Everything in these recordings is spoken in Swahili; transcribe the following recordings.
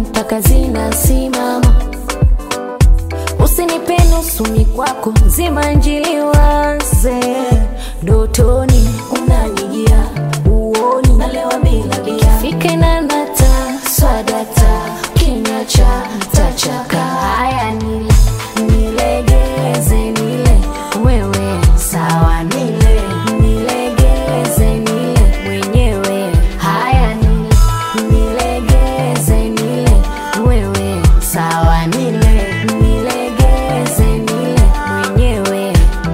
mpaka zinasimama. Usinipe nusu mikwako, zima njili waze dotoni, unanijia uoni, nalewa bila bia, fike na nata swadata, kinywa cha tachaka. Haya nile nilegeze, nile wewe sawa, nile nilegeze, nile mwenyewe. Haya nile nilegeze, nile wewe sawa, nile nilegeze, nile mwenyewe.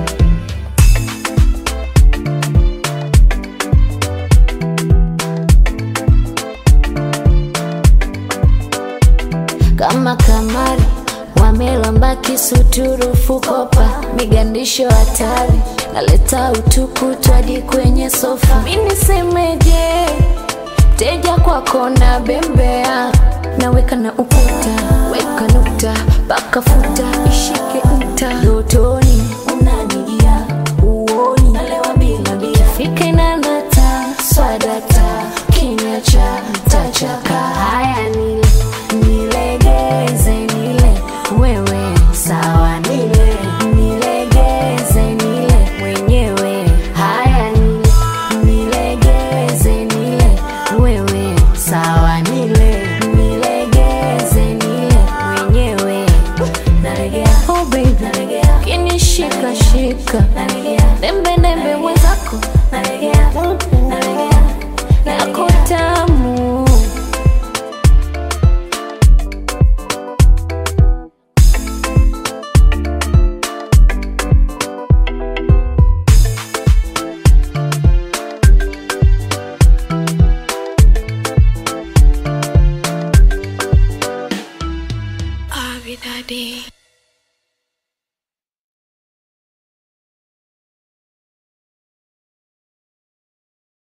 kama kamari wamelamba kisuturu fukopa migandisho hatari naleta utukutu hadi kwenye sofa minisemeje teja kwako na bembea naweka na ukuta weka nukta paka futa ishike nta dotoni unanijia uoni nalewa bila bia fike na nata swadata kinywa cha tachaka haya nile nilegeze nile wewe sawa nile nilegeze nile mwenyewe haya nile nilegeze nile wewe sawa nile nilegeze nile mwenyewe nalegea oh baby nalegea kinishika shika nalegea